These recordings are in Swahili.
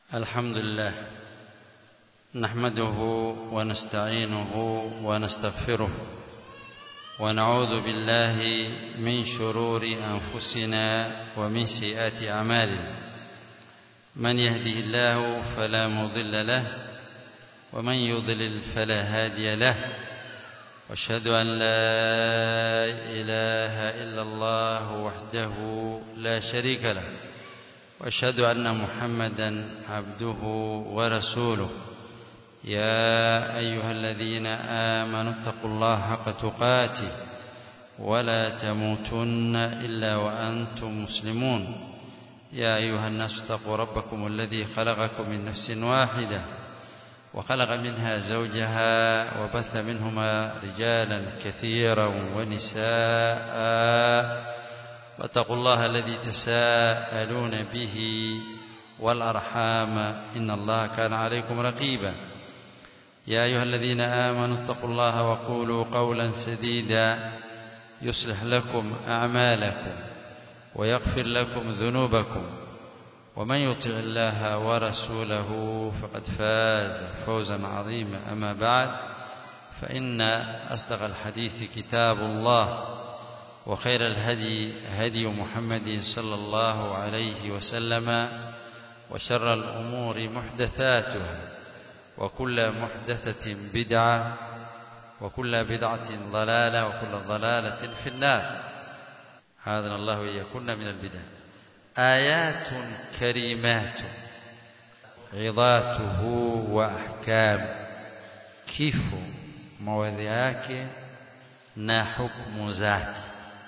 الحمد لله نحمده ونستعينه ونستغفره ونعوذ بالله من شرور أنفسنا ومن سيئات أعمالنا من يهده الله فلا مضل له ومن يضلل فلا هادي له واشهد أن لا إله إلا الله وحده لا شريك له واشهد أن محمدا عبده ورسوله يا أيها الذين آمنوا اتقوا الله حق تقاته ولا تموتن إلا وأنتم مسلمون يا أيها الناس اتقوا ربكم الذي خلقكم من نفس واحدة وخلق منها زوجها وبث منهما رجالا كثيرا ونساء واتقوا الله الذي تساءلون به والأرحام إن الله كان عليكم رقيبا يا أيها الذين آمنوا اتقوا الله وقولوا قولا سديدا يصلح لكم أعمالكم ويغفر لكم ذنوبكم ومن يطع الله ورسوله فقد فاز فوزا عظيما أما بعد فإن أصدق الحديث كتاب الله وخير الهدي هدي محمد صلى الله عليه وسلم وشر الأمور محدثاتها وكل محدثة بدعة وكل بدعة ضلالة وكل ضلالة في النار هذا الله يكون من البدع آيات كريمات عظاته وأحكام kifo mawadhi yake na hukumu zake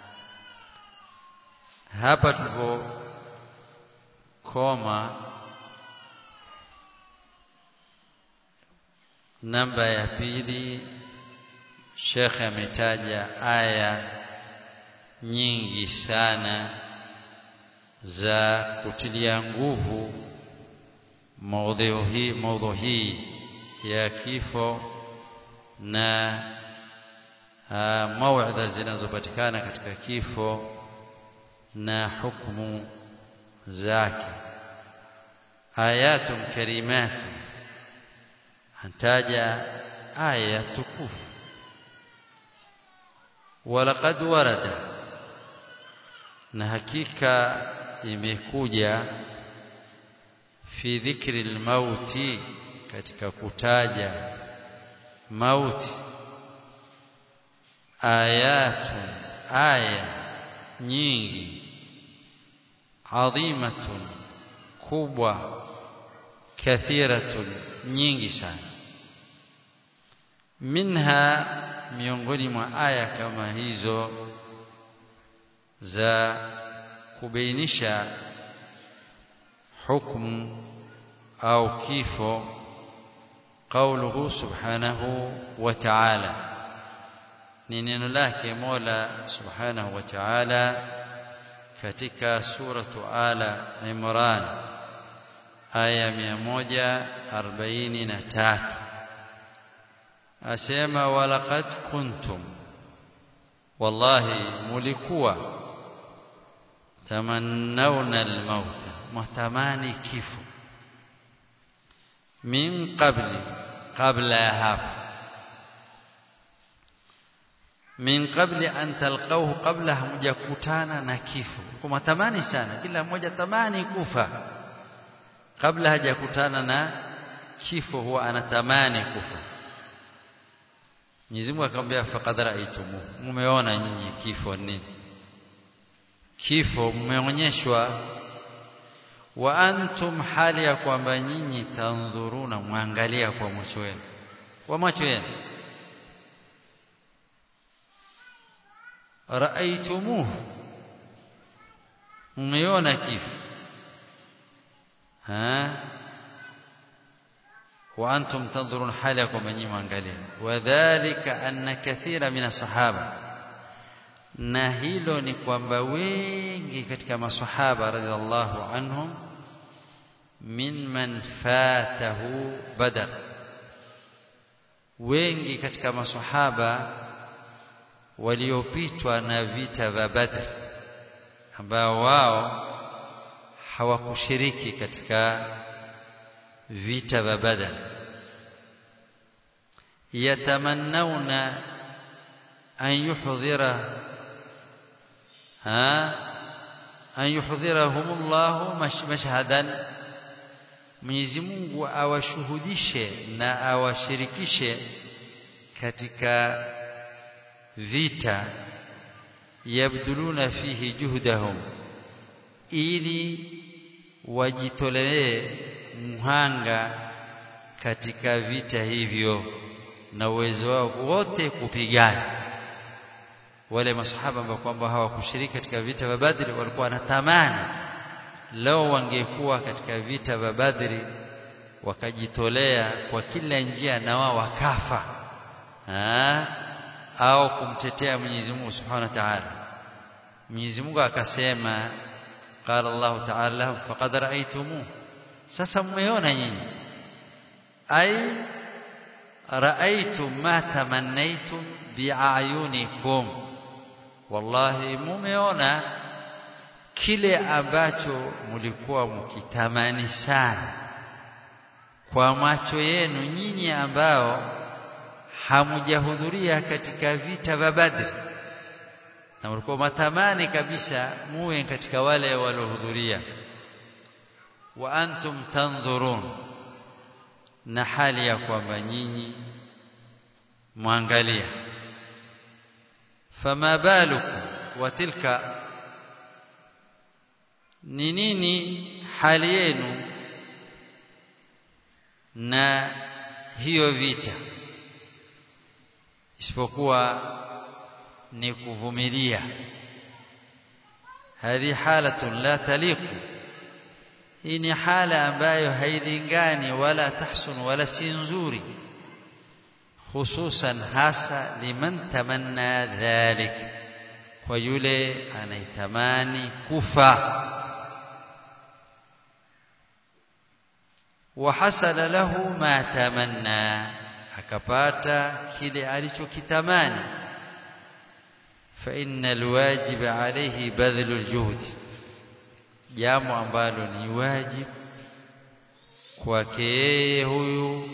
hapa tulipokoma namba ya pili shekhe ametaja aya nyingi sana za kutilia nguvu maudhui hii maudhui hii ya kifo na mauidha zinazopatikana katika kifo na hukumu zake ayatun karimatun antaja aya tukufu walaqad warada na hakika imekuja fi dhikri almauti katika kutaja mauti ayatun aya nyingi adhimatun kubwa kathiratun nyingi sana minha miongoni mwa aya kama hizo za kubainisha hukumu au kifo qauluhu subhanahu wa ta'ala ni neno lake Mola subhanahu wa ta'ala katika suratu ala Imran aya 143 asema walaqad kuntum wallahi mulikuwa tamannawna almaut muhtamani kifo min qabli qabla ya hapo min qabli an talqahu qabla hamjakutana na kifo kwa tamani sana kila mmoja tamani kufa kabla hajakutana na kifo huwa anatamani kufa Mwenyezi Mungu akamwambia faqad ra'aytumu mumeona nyinyi kifo nini kifo mmeonyeshwa wa antum hali ya kwamba nyinyi tandhuruna mwangalia kwa macho yenu kwa macho yenu raaitumuhu mmeona kifo ha wa antum tandhurun hali ya kwamba nyinyi mwangalia wadhālika anna kathira min sahaba na hilo ni kwamba wengi katika masahaba radhiallahu anhum mimman fatahu badar wengi katika masahaba waliopitwa na vita vya Badr ambao wao hawakushiriki katika vita vya Badr yatamannawna an yuhdhira ha an yuhdhirahumullahu mashhadan Mwenyezi Mungu awashuhudishe na awashirikishe katika vita yabduluna fihi juhdahum ili wajitolee muhanga katika vita hivyo na uwezo wao wote kupigana wale masahaba ambao kwamba hawakushiriki katika vita vya Badri walikuwa wanatamani leo wangekuwa katika vita vya Badri wakajitolea kwa kila njia na wao wakafa ha? au kumtetea Mwenyezi Mungu Subhanahu wa Ta'ala Mwenyezi Mungu akasema qala Allah Ta'ala faqad ra'aytumu sasa mmeona nyinyi ai ra'aytum ma tamannaytum bi'ayunikum wallahi mumeona kile ambacho mlikuwa mkitamani sana kwa macho yenu nyinyi ambao hamujahudhuria katika vita vya Badri na mlikuwa matamani kabisa muwe katika wale waliohudhuria wa antum tanzurun na hali ya kwamba nyinyi mwangalia fama balukum wa tilka ni nini hali yenu na hiyo vita isipokuwa ni kuvumilia hadhi halatun la taliqu hii ni hala ambayo hailingani wala tahsun wala si nzuri hususan hasa liman tamanna dhalik kwa yule anaitamani kufa وحصل له ما تمنى akapata kile alichokitamani fa innal wajib alayhi badhlul juhd jambo ambalo ni wajibu kwake yeye huyu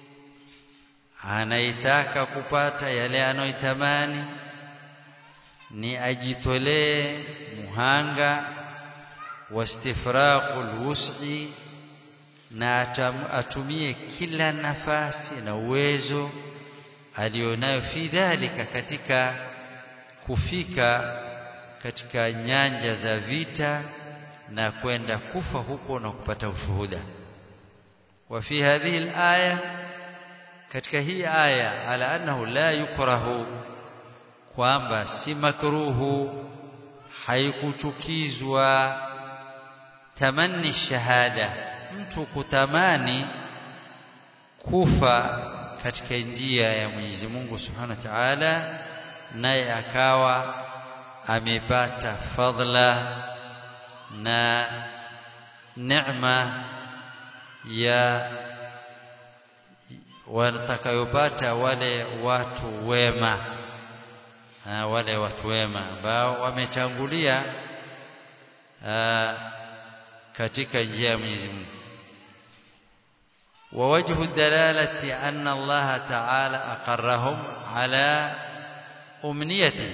anaitaka kupata yale anayotamani ni ajitolee muhanga wastifraqul wus'i na atumie kila nafasi na uwezo alionayo fi dhalika katika kufika katika nyanja za vita na kwenda kufa huko na kupata ushuhuda wa fi hadhihi alaya katika hii aya ala annahu la yukrahu kwamba si makruhu haikuchukizwa tamanni shahada mtu kutamani kufa katika njia ya Mwenyezi Mungu Subhanahu wa Ta'ala naye akawa amepata fadla na neema ya watakayopata wale watu wema ha, wale watu wema ambao wametangulia katika njia ya Mwenyezi Mungu ووجه الدلالة أن الله تعالى أقرهم على أمنيته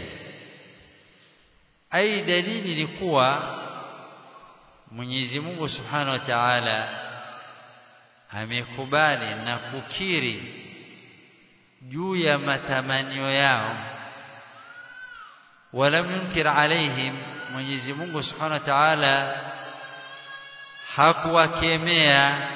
أي دليل لقوى Mwenyezi Mungu Subhanahu wa Ta'ala amekubali na kukiri juu ya matamanio yao walam yunkir alaihim Mwenyezi Mungu Subhanahu wa Ta'ala hakuwakemea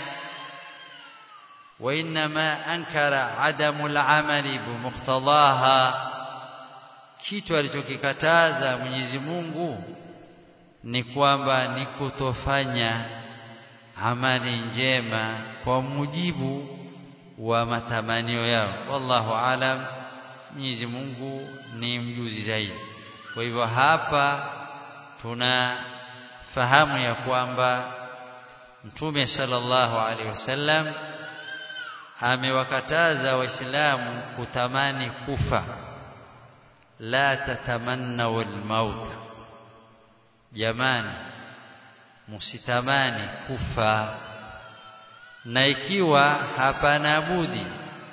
وإنما أنكر عدم العمل بمقتضاها kitu alichokikataza Mwenyezi Mungu ni kwamba ni kutofanya amali njema kwa mujibu wa matamanio yao wallahu alam Mwenyezi Mungu ni mjuzi zaidi kwa hivyo hapa tunafahamu ya kwamba Mtume sallallahu alaihi wasallam amewakataza waislamu kutamani kufa la tatamannaw almaut jamani msitamani kufa na ikiwa hapana budi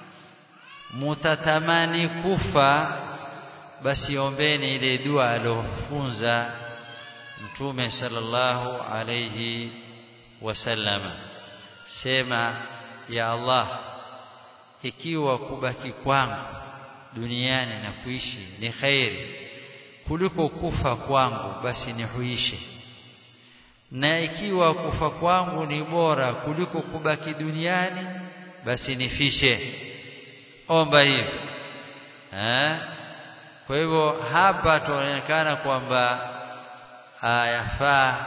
mutatamani kufa basi ombeni ile dua alofunza mtume sallallahu alayhi wasallama sema ya Allah ikiwa kubaki kwangu duniani na kuishi ni khairi kuliko kufa kwangu basi nihuishe na ikiwa kufa kwangu ni bora kuliko kubaki duniani basi nifishe omba hivi eh kwa hivyo hapa tunaonekana kwamba yafaa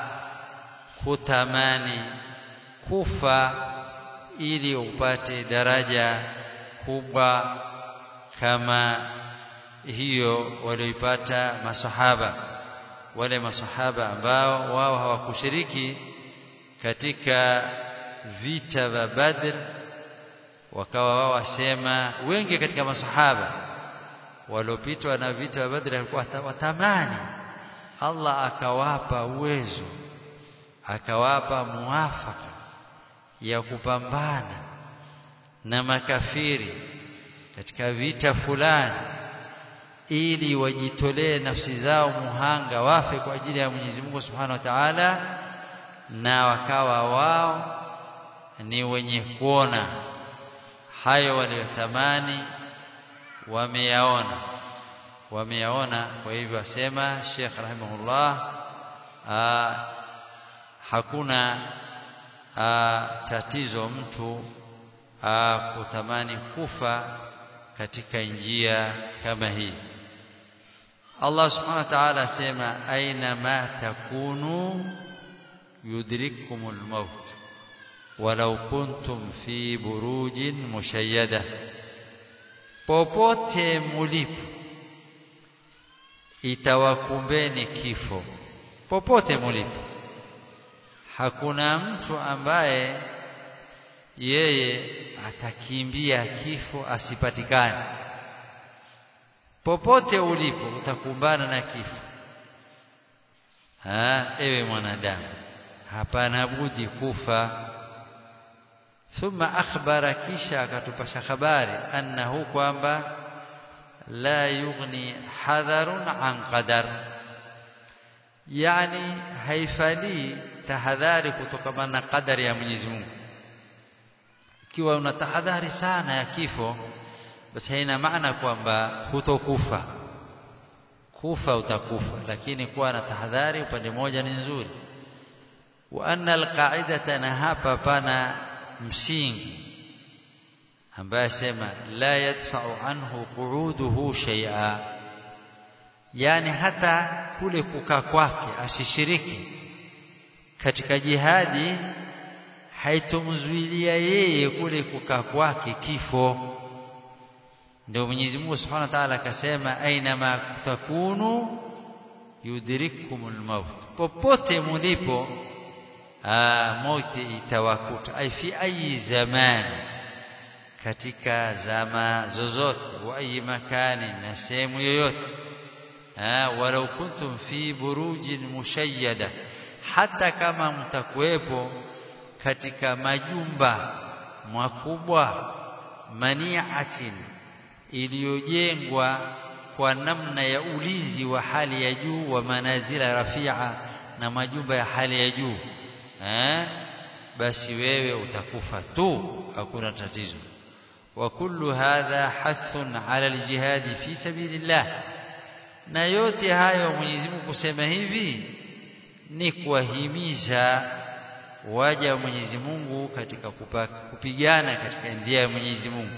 kutamani kufa ili upate daraja kubwa kama hiyo walioipata masahaba wale masahaba ambao wao hawakushiriki katika vita vya Badr wakawa wao wasema wengi katika masahaba waliopitwa na vita vya Badr walikuwa watamani Allah akawapa uwezo akawapa muafaka ya kupambana na makafiri katika vita fulani ili wajitolee nafsi zao muhanga wafe kwa ajili ya Mwenyezi Mungu Subhanahu wa Ta'ala na wakawa wao ni wenye kuona hayo waliyotamani wameyaona wameyaona kwa hivyo asema Sheikh rahimahullah aa, hakuna aa, tatizo mtu aa, kutamani kufa katika njia kama hii Allah subhanahu wa ta'ala asema aina ma takunu yudrikumul maut walau kuntum fi burujin mushayyada popote mulipo itawakumbeni kifo popote mulipo hakuna mtu ambaye yeye atakimbia kifo asipatikane popote ulipo utakumbana na kifo ha ewe mwanadamu hapana budi kufa thumma akhbara kisha akatupasha habari annahu kwamba la yughni hadharun an qadar yani haifali tahadhari kutokana na qadari ya Mwenyezi Mungu ikiwa una tahadhari sana ya kifo basi haina maana kwamba hutokufa kufa utakufa lakini kuwa na tahadhari upande mmoja ni nzuri wa anna alqa'idata na hapa pana msingi ambaye sema la yadfa'u anhu qu'uduhu shay'a yani hata kule kukaa kwake asishiriki katika jihadi haitomzuilia yeye kule kukaa kwake kifo ndio Mwenyezi Mungu Subhanahu wa Ta'ala akasema aina ma takunu yudrikumul maut popote mulipo mauti itawakuta ai fi ayi zaman katika zama zozote wa ayi makani na sehemu yoyote walau kuntum fi burujin mushayyada hata kama mtakuwepo katika majumba makubwa maniatin iliyojengwa kwa namna ya ulinzi wa hali ya juu wa manazila rafia na majumba ya hali ya juu eh basi wewe utakufa tu hakuna tatizo wa kullu hadha hathun ala aljihad fi sabilillah na yote hayo Mwenyezi Mungu kusema hivi ni kuwahimiza waja wa Mwenyezi Mungu katika kupigana katika njia ya Mwenyezi Mungu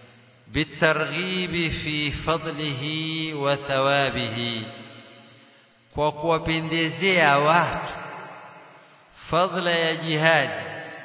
bitarghibi fi fadlihi wa thawabihi kwa kuwapendezea watu fadla ya jihadi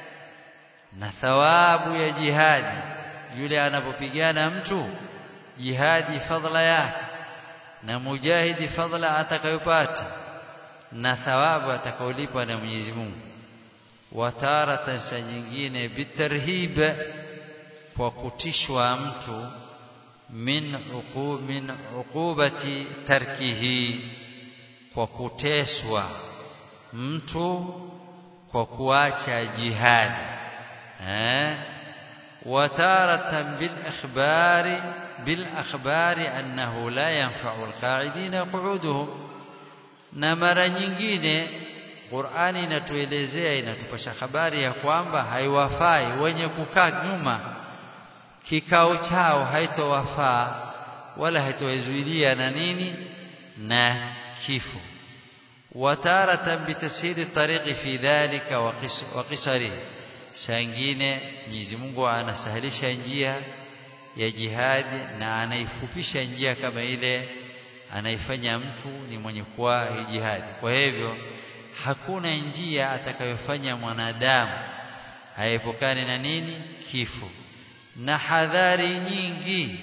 na thawabu ya jihadi yule anapopigana mtu jihadi fadla yake na mujahidi fadla atakayopata na thawabu atakayolipwa na Mwenyezi Mungu wataratan saa nyingine bitarhib kwa kutishwa mtu min uqub min uqubati tarkihi kwa kuteswa mtu kwa kuacha jihadi eh wataratan bil akhbari bil akhbari annahu la yanfa'u alqa'idina qu'uduhum na mara nyingine Qur'ani inatuelezea inatupasha habari ya kwamba haiwafai wenye kukaa nyuma kikao chao haitowafaa wala haitowazuilia na nini na kifo wataratan bitasiri tariqi fi dhalika wa qisari sangine Mwenyezi Mungu anasahilisha njia ya jihadi na anaifupisha njia kama ile anaifanya mtu ni mwenye kuwa jihadi kwa hivyo hakuna njia atakayofanya mwanadamu haepukane na nini kifo na hadhari nyingi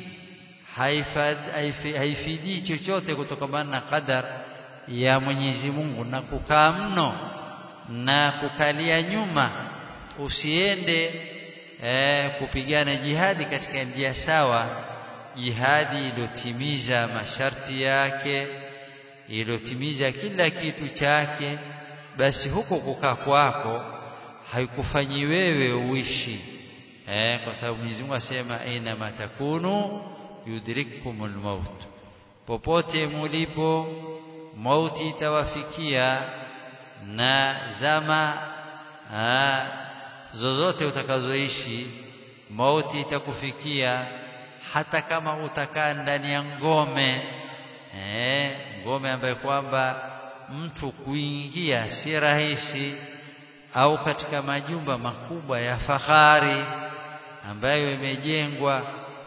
haifidii chochote kutokana na qadar ya Mwenyezi Mungu na kukaa mno na kukalia nyuma usiende eh, kupigana jihadi katika njia sawa jihadi iliyotimiza masharti yake iliyotimiza kila kitu chake basi huko kukaa kwako haikufanyi wewe uishi eh, kwa sababu Mwenyezi Mungu asema aina matakunu yudrikumul maut popote mulipo mauti itawafikia na zama aa, zozote utakazoishi mauti itakufikia hata kama utakaa ndani ya ngome eh, ngome ambayo kwamba mtu kuingia si rahisi au katika majumba makubwa ya fahari ambayo imejengwa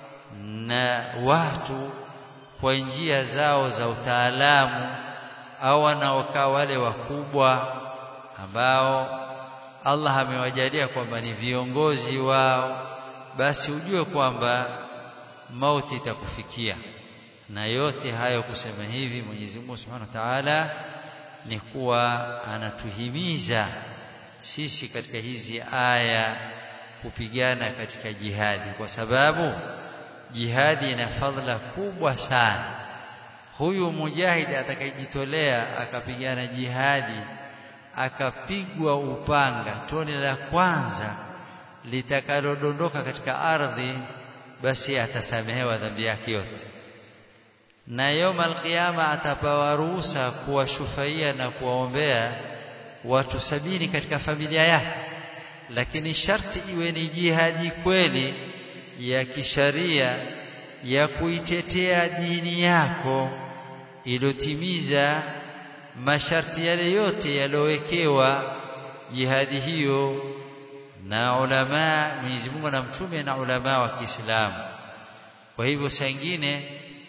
na watu kwa njia zao za utaalamu au wanaokaa wale wakubwa ambao Allah amewajalia kwamba ni viongozi wao basi ujue kwamba mauti itakufikia na yote hayo kusema hivi Mwenyezi Mungu Subhanahu wa Ta'ala ni kuwa anatuhimiza sisi katika hizi aya kupigana katika jihadi kwa sababu jihadi ina fadhila kubwa sana huyu mujahidi atakayejitolea akapigana jihadi akapigwa upanga tone la kwanza litakalodondoka katika ardhi basi atasamehewa dhambi yake yote na yoma alqiyama atapawa ruhusa kuwashufaia na kuwaombea watu sabini katika familia yake lakini sharti iwe ni jihadi kweli ya kisharia ya kuitetea dini yako iliyotimiza masharti yale yote yaliyowekewa jihadi hiyo na ulama Mwenyezi Mungu na mtume na ulama wa Kiislamu kwa hivyo sangine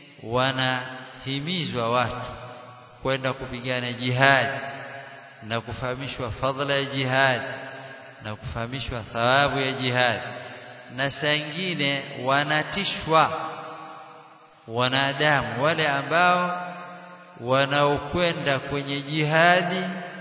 wanahimizwa watu kwenda kupigana jihadi na kufahamishwa fadhila ya jihadi na kufahamishwa thawabu ya jihadi na sangine wanatishwa wanadamu wale ambao wanaokwenda kwenye jihadi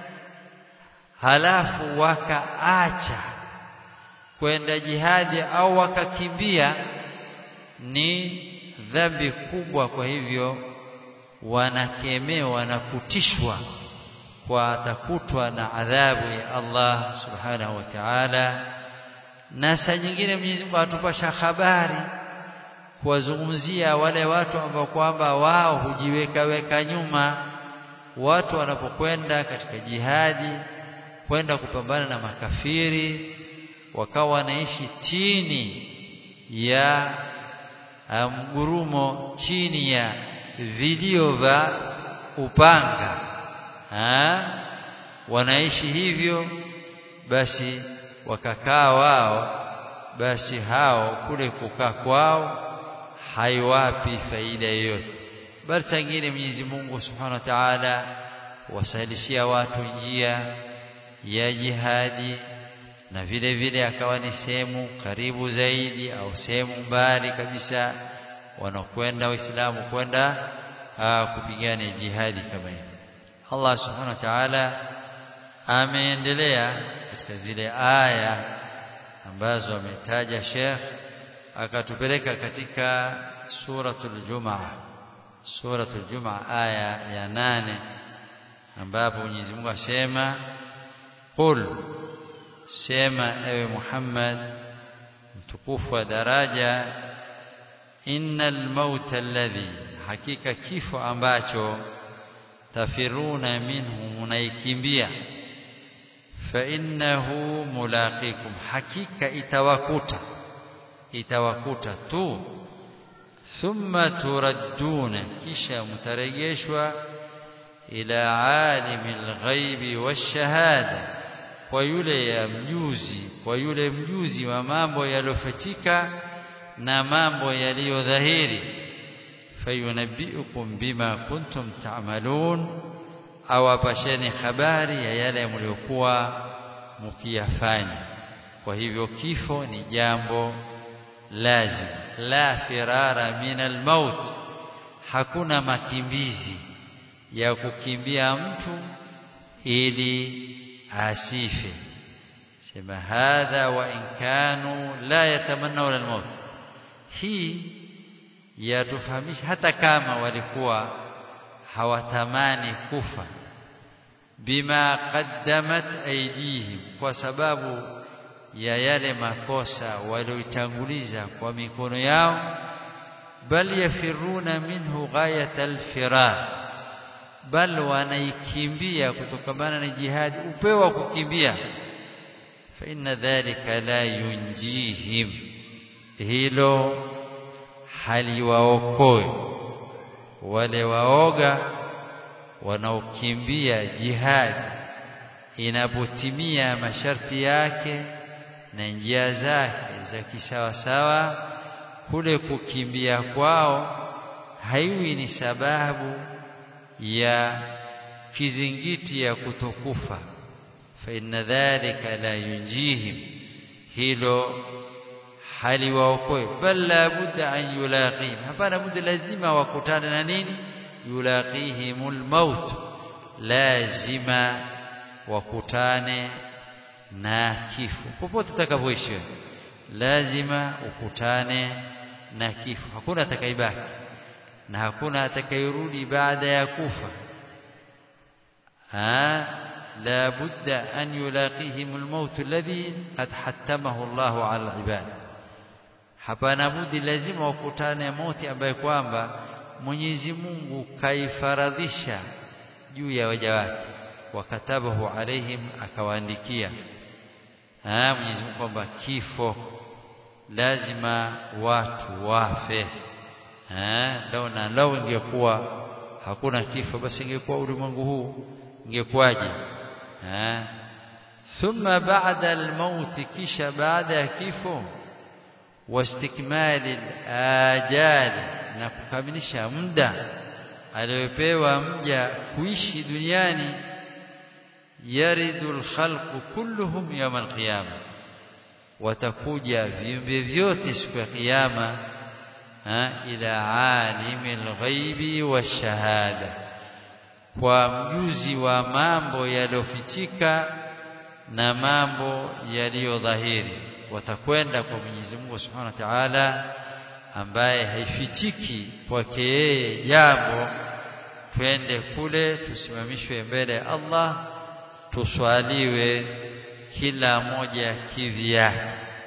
halafu wakaacha kwenda jihadi au wakakimbia ni dhambi kubwa kwa hivyo wanakemewa na kutishwa kwa atakutwa na adhabu ya Allah subhanahu wa ta'ala na saa nyingine Mwenyezi Mungu atupasha habari kuwazungumzia wale watu ambao kwamba wao hujiweka weka nyuma watu wanapokwenda katika jihadi kwenda kupambana na makafiri wakawa wanaishi chini ya mgurumo chini ya vilio vya upanga ha? wanaishi hivyo basi wakakaa wao basi hao kule kukaa kwao haiwapi faida yoyote bali sangine Mwenyezi Mungu Subhanahu wa Ta'ala wasalishia watu njia ya jihadi na vile vile akawa ni sehemu karibu zaidi au sehemu mbali kabisa wanakwenda waislamu kwenda kupigana jihadi kama hiyo Allah Subhanahu wa Ta'ala ameendelea katika zile aya ambazo ametaja Sheikh akatupeleka katika suratul Jumaa suratul Jumaa aya ya nane ambapo Mwenyezi Mungu asema qul sema ewe Muhammad mtukufu wa daraja innal mauta alladhi hakika kifo ambacho tafiruna minhu munaikimbia fa innahu mulaqikum hakika itawakuta itawakuta tu thumma turadduna kisha mtarejeshwa ila alimil ghaibi washahada kwa yule ya mjuzi kwa yule mjuzi wa mambo yaliyofichika na mambo yaliyodhahiri fayunabbiukum bima kuntum ta'malun awapasheni habari ya yale mliokuwa mkiyafanya kwa hivyo kifo ni jambo lazim la firara min almaut hakuna makimbizi ya kukimbia mtu ili asife sema hadha wa in kanu la yatamannawna almaut hii yatufahamisha hata kama walikuwa hawatamani kufa bima qaddamat aydihim kwa sababu ya yale makosa walioitanguliza kwa mikono yao bal yafiruna minhu ghayat alfirar bal wanaikimbia kutokamana na jihadi upeo wa kukimbia fa inna dhalika la yunjihim hilo haliwaokoe wale waoga wanaokimbia jihadi inapotimia masharti yake na njia zake za kisawasawa kule kukimbia kwao haiwi ni sababu ya kizingiti ya kutokufa fa inna dhalika la yunjihim hilo haliwaokoe bal la budda an yulaqihim hapana budda lazima wakutane na nini yulaqihimul maut lazima wakutane na kifo popote utakapoishi lazima ukutane na kifo hakuna atakayebaki na hakuna atakayerudi baada ya kufa ha la budda an yulaqihim almaut alladhi qad hattamahu Allahu ala alibad hapana budi lazima wakutane mauti ambaye kwamba Mwenyezi Mungu kaifaradhisha juu ya waja wake wakatabahu alaihim akawaandikia ah Mwenyezi Mungu kwamba kifo lazima watu wafe eh lau na lau ingekuwa hakuna kifo basi ingekuwa ulimwengu huu ingekuwaje eh thumma ba'da al-maut kisha baada ya kifo wastikmali ajal na kukamilisha muda aliyopewa mja kuishi duniani yaridul khalqu kulluhum yawm al-qiyamah watakuja viumbe vyote siku ya kiyama ila alimil ghaibi washahada kwa mjuzi wa mambo yaliyofichika na mambo yaliyodhahiri watakwenda kwa Mwenyezi Mungu Subhanahu wa Ta'ala ambaye haifichiki kwake yeye jambo twende kule tusimamishwe mbele ya Allah tuswaliwe kila moja kivyake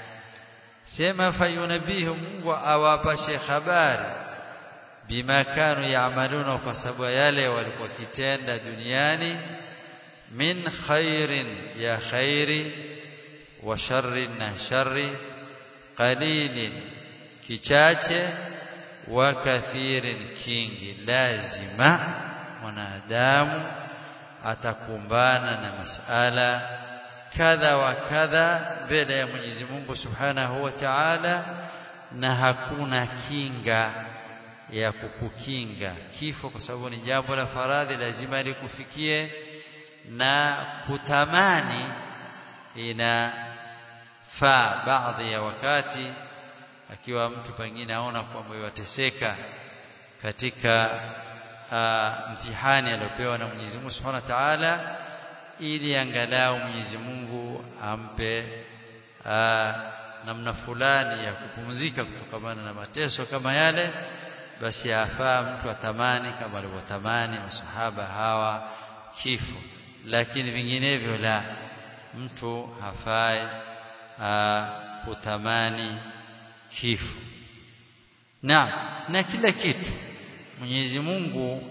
sema fayunabihu Mungu awapashe habari bima kanu yaamaluna kwa sababu yale walikuwa kitenda duniani min khairin ya khairi wa sharrin na sharri qalilin kichache wa kathirin kingi lazima mwanadamu atakumbana na masala kadha wa kadha mbele ya Mwenyezi Mungu Subhanahu wa Ta'ala na hakuna kinga ya kukukinga kifo kwa sababu ni jambo la faradhi lazima likufikie na kutamani inafaa baadhi ya wakati akiwa mtu pengine aona kwamba yateseka katika uh, mtihani aliopewa na Mwenyezi Mungu Subhanahu wa Ta'ala ili angalau Mwenyezi Mungu ampe uh, namna fulani ya kupumzika kutokana na mateso kama yale basi afaa mtu atamani kama alivyotamani masahaba hawa kifo lakini vinginevyo la mtu hafai kutamani kifo na na kila kitu Mwenyezi Mungu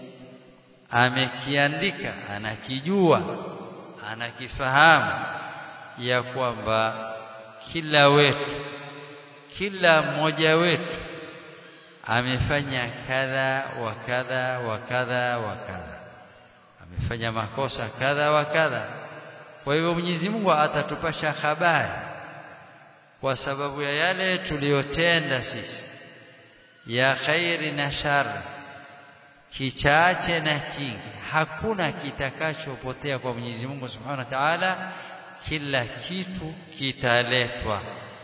amekiandika anakijua anakifahamu ya kwamba kila wetu kila mmoja wetu amefanya kadha wa kadha wa kadha wa kadha amefanya makosa kadha wa kadha kwa hivyo Mwenyezi Mungu atatupasha habari kwa sababu ya yale tuliyotenda sisi ya khairi na shari kichache na kingi hakuna kitakachopotea kwa Mwenyezi Mungu Subhanahu wa Ta'ala kila kitu kitaletwa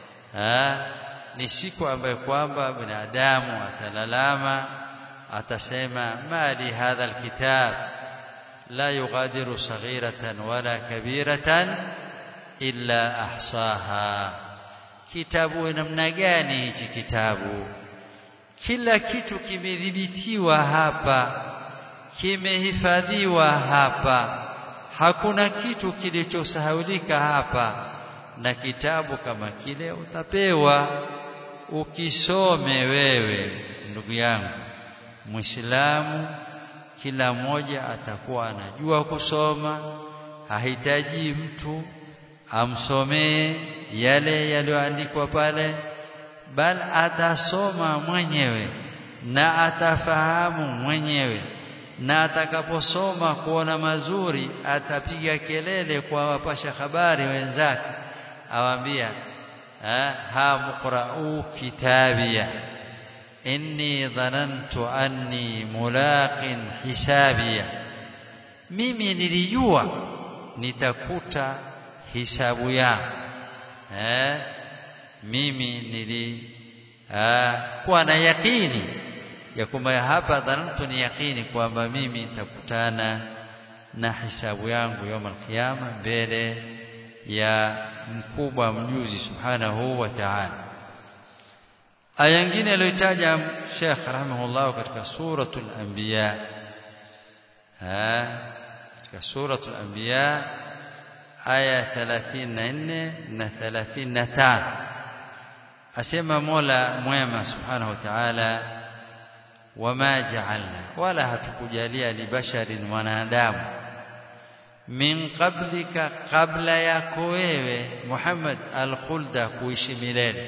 ni siku ambayo kwamba binadamu atalalama atasema mali hadha alkitab la yughadiru saghiratan wala kabiratan illa ahsaha kitabu namna gani hichi kitabu kila kitu kimedhibitiwa hapa kimehifadhiwa hapa hakuna kitu kilichosahaulika hapa na kitabu kama kile utapewa ukisome wewe ndugu yangu Muislamu kila mmoja atakuwa anajua kusoma hahitaji mtu amsomee yale yaliyoandikwa pale bal atasoma mwenyewe na atafahamu mwenyewe na atakaposoma kuona mazuri atapiga kelele kwa wapasha habari wenzake awambia ha muqra'u kitabia inni dhanantu anni mulaqin hisabia mimi nilijua nitakuta hisabu yangu eh mimi nili kuwa na yakini ya kwamba hapa dhanantu ni yakini kwamba mimi nitakutana na hisabu yangu يوم القيامه mbele ya mkubwa mjuzi subhanahu wa ta'ala aya nyingine aliyotaja Sheikh rahimahullah katika suratul anbiya ha katika suratul anbiya aya 34 na 35 asema Mola mwema subhanahu wa ta'ala wama ja'alna wala hatukujalia libasharin mwanadamu min qablika qabla yako wewe Muhammad al-khulda kuishi milele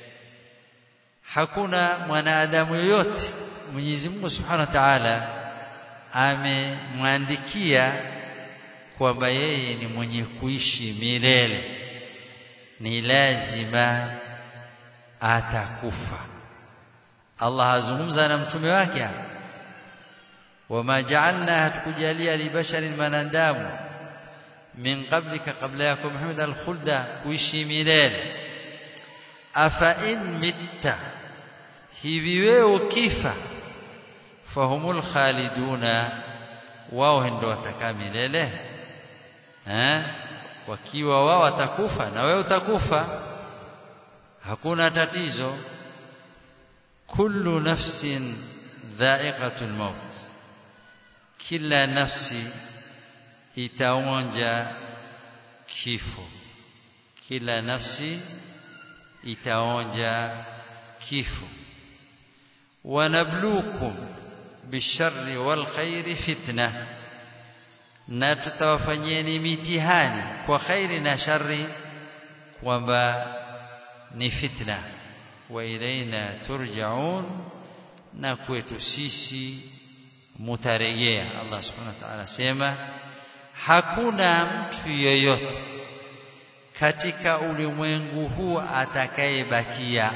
hakuna mwanadamu yoyote Mwenyezi Mungu Subhanahu wa Ta'ala amemwandikia kwamba yeye ni mwenye kuishi milele ni lazima atakufa Allah azungumza na mtume wake wama ja'alna hatukujalia libasharin manadamu min qablika qabla yako Muhammad al-khulda kuishi milele afa in mitta hivi wewe ukifa fahumul khaliduna wao ndio watakaa milele eh wakiwa wao watakufa na wewe utakufa hakuna tatizo kullu nafsin dha'iqatul maut kila nafsi itaonja kifo kila nafsi itaonja kifo wanabluukum bisharri wal khairi fitna na tutawafanyeni mitihani kwa khairi na shari kwamba ni fitna wa ilaina turjaun na kwetu sisi mutarejea Allah subhanahu wa ta'ala sema hakuna mtu yeyote katika ulimwengu huu atakayebakia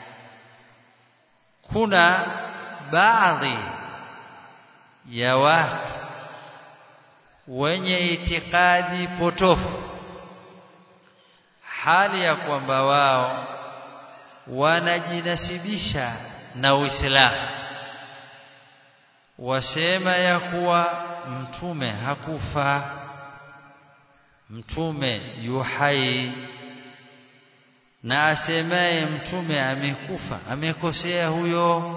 kuna baadhi ya watu wenye itikadi potofu hali ya kwamba wao wanajinasibisha na Uislamu wasema ya kuwa mtume hakufa mtume yuhai na asemaye mtume amekufa amekosea huyo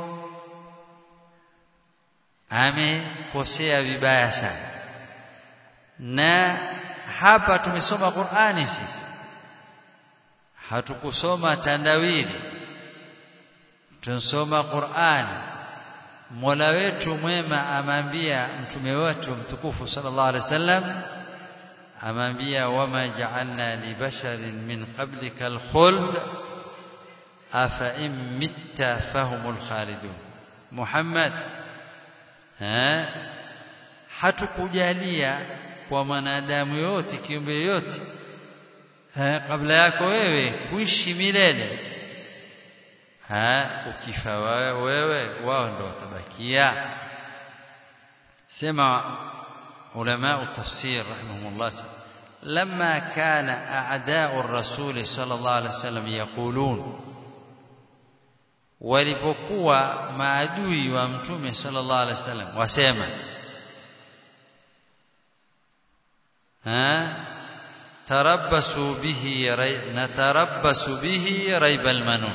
amekosea vibaya sana na hapa tumesoma Qur'ani sisi hatukusoma tandawili tunasoma Qur'ani Mola wetu mwema amambia mtume wetu mtukufu sallallahu alaihi wasallam amambia wama ja'alna li basharin min qablika al-khuld afa in mitta fahumul khalidun Muhammad eh hatukujalia kwa mwanadamu yote kiumbe yote eh kabla yako wewe kuishi milele ha ukifa wewe wao ndo watabakia sema علماء التفسير رحمهم الله لما كان أعداء الرسول صلى الله عليه وسلم يقولون walipokuwa maadui wa mtume sallallahu alaihi wasallam wasema ha tarabbasu bihi natarabbasu bihi raibal manun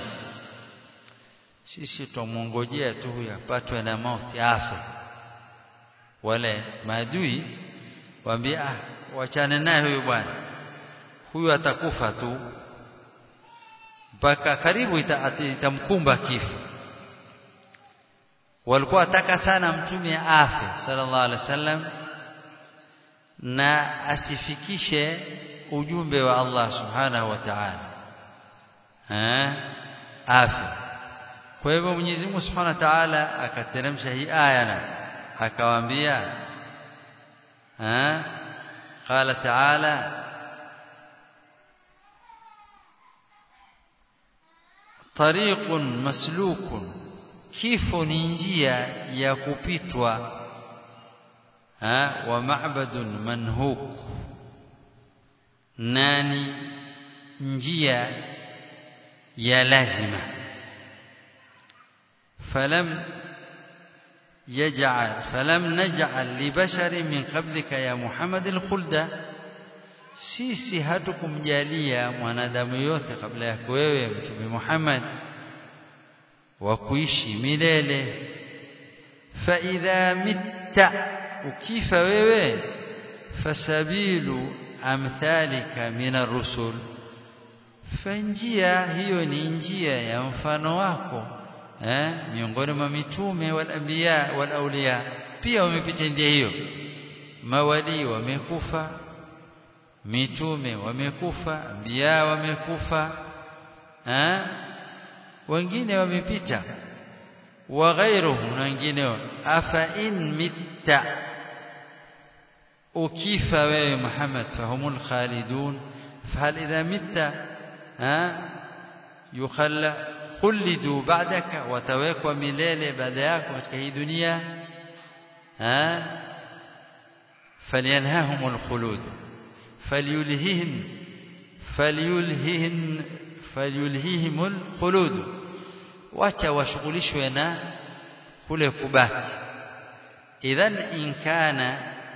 sisi tumongojea tu huyu apatwe na mauti afe wale maadui waambia ah wachane naye huyu bwana huyu atakufa tu mpaka karibu itamkumba kifo walikuwa wataka sana mtume afe sallallahu alaihi wasallam na asifikishe ujumbe wa Allah subhanahu wa ta'ala eh afe kwa hivyo Mwenyezi Mungu subhanahu wa ta'ala akateremsha hii aya na akawaambia eh qala ta'ala tariqun maslukun kifo ni njia ya kupitwa ha wa ma'badun manhuk nani njia ya lazima falam يجعل فلم نجعل لبشر من قبلك يا محمد الخلد sisi hatukumjalia mwanadamu yote kabla yako wewe mtume Muhammad wa kuishi milele fa idha mitta ukifa wewe fasabilu amthalika min ar-rusul fanjia hiyo ni njia ya mfano wako eh miongoni mwa mitume wal anbiya wal awliya pia wamepita njia hiyo mawali wamekufa mitume wamekufa anbiya wamekufa eh wengine wamepita wa ghairuhum na wengineo afa in mitta ukifa wewe Muhammad fahumul khalidun fahal idha mitta ha yukhalla khulidu ba'daka watawekwa milele baada yako katika hii dunia ha falyanhahumul khulud falyulhihim falyulhihin falyulhihimul khulud wacha washughulishwe na kule kubaki idhan in kana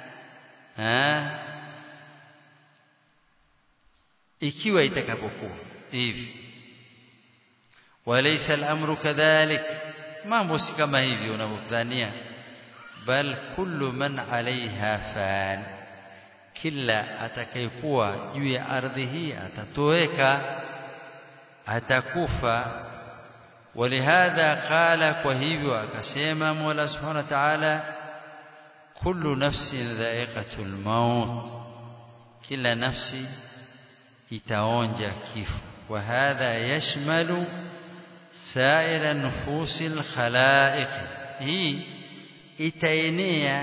ikiwa itakapokuwa hivi walaysa al-amru kadhalik mambo si kama hivi unavyodhania bal kullu man alaiha fan kila atakayekuwa juu ya ardhi hii atatoweka atakufa ولهذا قال kwa hivyo akasema Mola Subhanahu wa Ta'ala kullu nafsin dha'iqatul maut kila nafsi itaonja kifo wa hadha yashmalu sa'ira nufusil khalaiq hii itaenea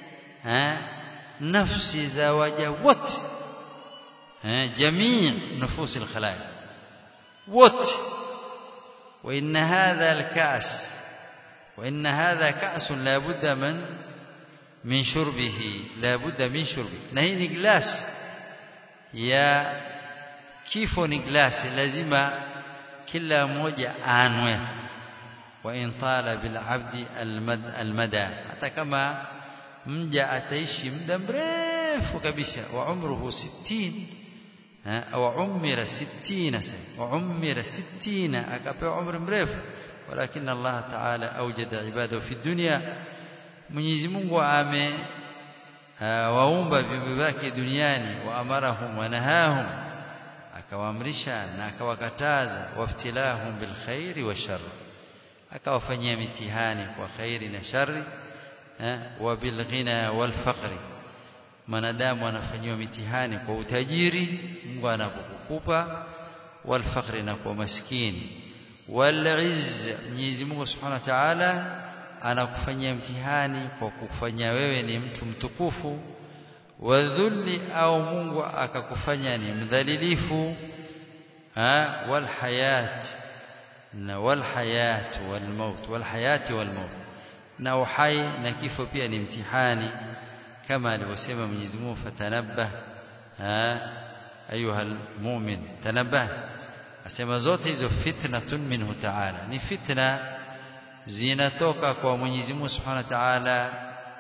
nafsi za waja wote jamii nufusil khalaiq wote وإن هذا الكأس وإن هذا كأس لا بد من من شربه لا بد من شربه نهي نجلاس يا كيف نجلاس لازم كلا موجة آنوه وإن طال بالعبد المد المدى حتى كما mja ataishi muda mrefu kabisa wa umruhu 60 au umira 60 sana wa umira 60 akapewa umri mrefu walakin Allah ta'ala awjada ibadahu fi dunya Mwenyezi Mungu ame waumba viumbe vyake duniani wa amarahum wa nahahum akawaamrisha na akawakataza waftilahum bil khairi wa shar akawafanyia mitihani kwa khairi na shari wa bil ghina wal faqri manadamu anafanyiwa mitihani kwa utajiri Mungu anapokukupa wal faqri na kwa maskini wal izz Mwenyezi Mungu Subhanahu wa Ta'ala anakufanyia mtihani kwa kufanya wewe ni mtu mtukufu wadhulli au Mungu akakufanya ni mdhalilifu ha wal hayat na wal hayat wal maut wal hayati wal maut na uhai na kifo pia ni mtihani kama alivyosema Mwenyezi Mungu fatanabbah ha ayuha almu'min tanabbah asema zote hizo fitnatun minhu ta'ala ni fitna zinatoka kwa Mwenyezi Mungu Subhanahu wa Ta'ala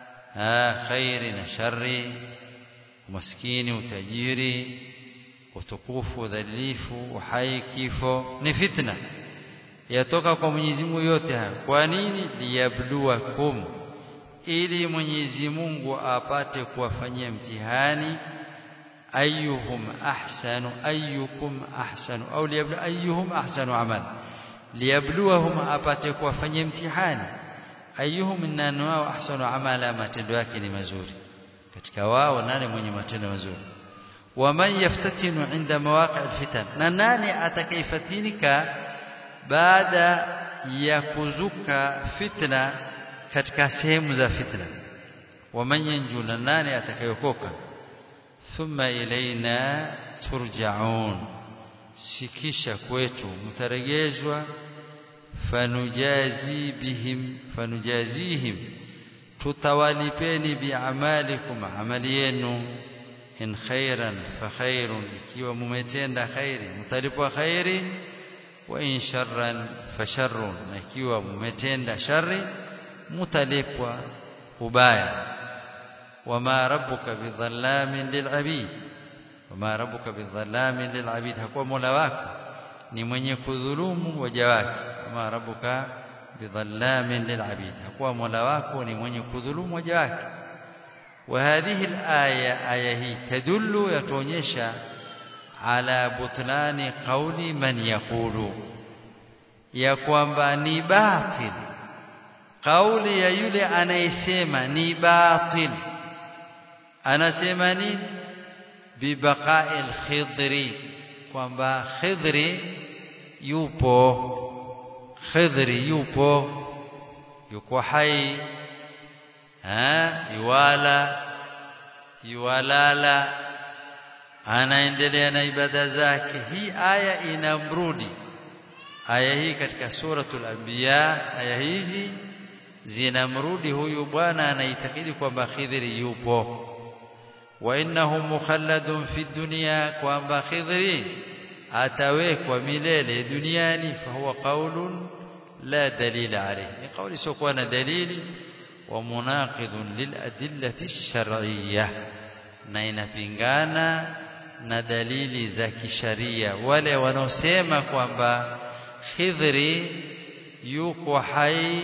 khairi na shari umaskini utajiri utukufu udhalilifu uhai kifo ni fitna yatoka kwa Mwenyezi Mungu yote haya kwa nini liyabluwakum ili Mwenyezi Mungu apate kuwafanyia mtihani ayyuhum ahsanu ayyukum ahsanu au liyablu ayyuhum ahsanu amal liyabluwahum apate kuwafanyia mtihani ayyuhum nani wao ahsanu amala matendo yake ni mazuri katika wao nani mwenye matendo mazuri waman yaftatinu inda mawaqi alfitan na nani atakayefatinika baada ya kuzuka fitna katika sehemu za fitna waman yanju na nani atakayokoka thumma ilaina turjaun sikisha kwetu mtaregezwa fanujazi bihim fanujazihim tutawalipeni biamalikum amali yenu in khairan fa khairun ikiwa mumetenda khairi mtalipwa khairi wa in sharran fa sharrun na ikiwa mumetenda shari mutalipwa ubaya wama rabbuka bidhallamin lilabid wama rabbuka bidhallamin lilabid hakuwa mola wako ni mwenye kudhulumu waja wake wama rabbuka bidhallamin lilabid hakuwa mola wako ni mwenye kudhulumu waja wake وهذه الآية آية هي تدل يتونيشا على بطلان قول من يقول ya kwamba ni batil kauli ya yule anayesema ni batil anasema nini bibaqa'il khidri kwamba khidri yupo khidri yupo yuko hai ha yuwala yuwalala anaendelea na ibada zake hii aya inamrudi aya hii katika suratul anbiya aya hizi zinamrudi huyu bwana anaitakidi kwamba khidri yupo wa innahu mukhalladun fi dunya kwamba khidri atawekwa milele duniani fa huwa qaulun la dalila alayhi ni kauli sio na dalili wa munaqidun lil adillati shar'iyyah na inapingana na dalili za kisharia wale wanaosema kwamba Khidri yuko hai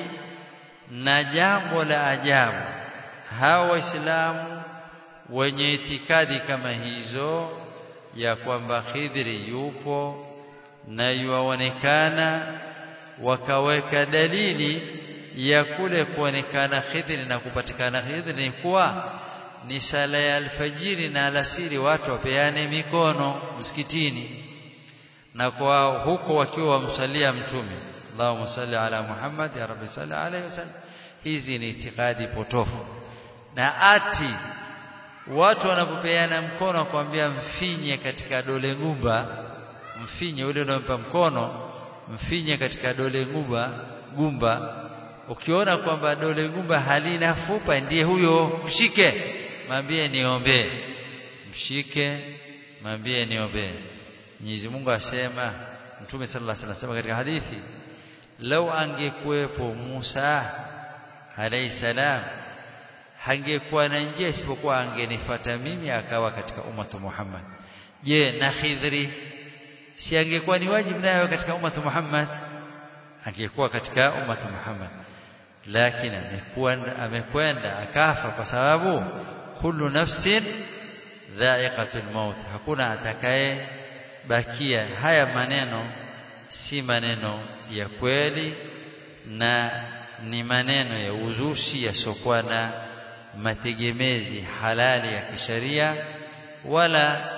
na jambo la ajabu hawa waislamu wenye itikadi kama hizo ya kwamba Khidri yupo na yuaonekana wakaweka dalili ya kule kuonekana Khidri na kupatikana Khidri ni kuwa ni sala ya alfajiri na alasiri watu wapeane mikono msikitini na kwa huko wakiwa wamsalia mtume Allahumma salli ala Muhammad ya Rabbi salli alayhi wasallam hizi ni itikadi potofu na ati watu wanapopeana mkono kuambia mfinye katika dole ngumba mfinye ule unaompa mkono mfinye katika dole ngumba gumba ukiona kwamba dole ngumba halina fupa ndiye huyo mshike mwambie niombee mshike mwambie niombee Mwenyezi Mungu asema Mtume sallallahu alaihi wasallam katika hadithi lau angekuwepo Musa alayhi salam hangekuwa na njia isipokuwa angenifuata mimi akawa katika ummatu Muhammad je na Khidri si angekuwa ni wajibu nayo katika ummatu Muhammad angekuwa katika ummatu Muhammad lakini amekuwa amekwenda akafa kwa sababu kullu nafsin dha'iqatul maut hakuna atakaye bakia haya maneno si maneno ya kweli na ni maneno ya uzushi yasiokuwa na mategemezi halali ya kisheria wala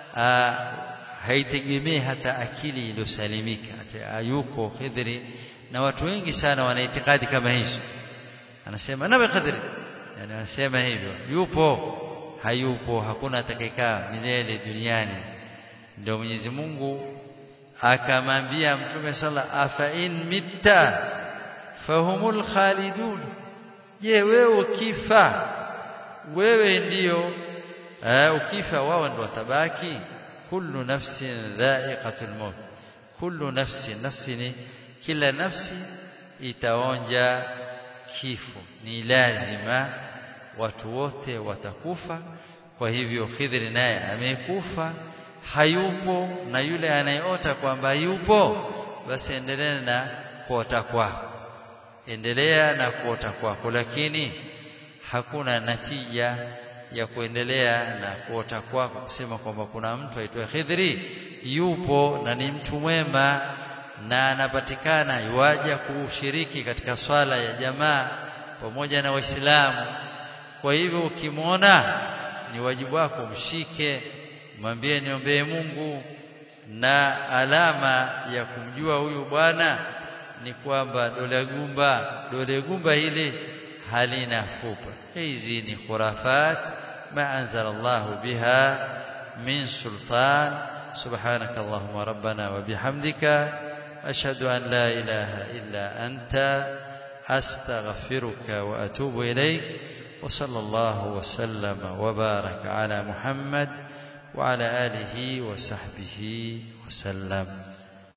haitegemei hata akili iliyosalimika ayuko Khidri na watu wengi sana wana itikadi kama hizo anasema nawe Khidri yani anasema hivyo yupo hayupo hakuna atakayekaa milele duniani ndio Mwenyezi Mungu akamwambia Mtume sala afa in mitta fahumul khalidun je wewe ukifa wewe ndiyo uh, ukifa wao ndio watabaki kullu nafsin dha'iqatul maut kullu nafsin nafsi ni kila nafsi itaonja kifo ni lazima watu wote watakufa kwa hivyo Khidri naye amekufa hayupo na yule anayeota kwamba yupo basi endelea na kuota kwako endelea na kuota kwako lakini hakuna natija ya kuendelea na kuota kwako kusema kwamba kuna mtu aitwa Khidri yupo na ni mtu mwema na anapatikana yuaja kushiriki katika swala ya jamaa pamoja na waislamu kwa hivyo ukimwona ni wajibu wako mshike mwambie niombee Mungu na alama ya kumjua huyu bwana ni kwamba dole gumba dole gumba hili halina fupa hizi ni khurafat ma anzala Allah biha min sultan subhanak allahumma rabbana wa bihamdika ashhadu an la ilaha illa anta astaghfiruka wa atubu ilayk وصلى الله وسلم وبارك على محمد وعلى آله وصحبه وسلم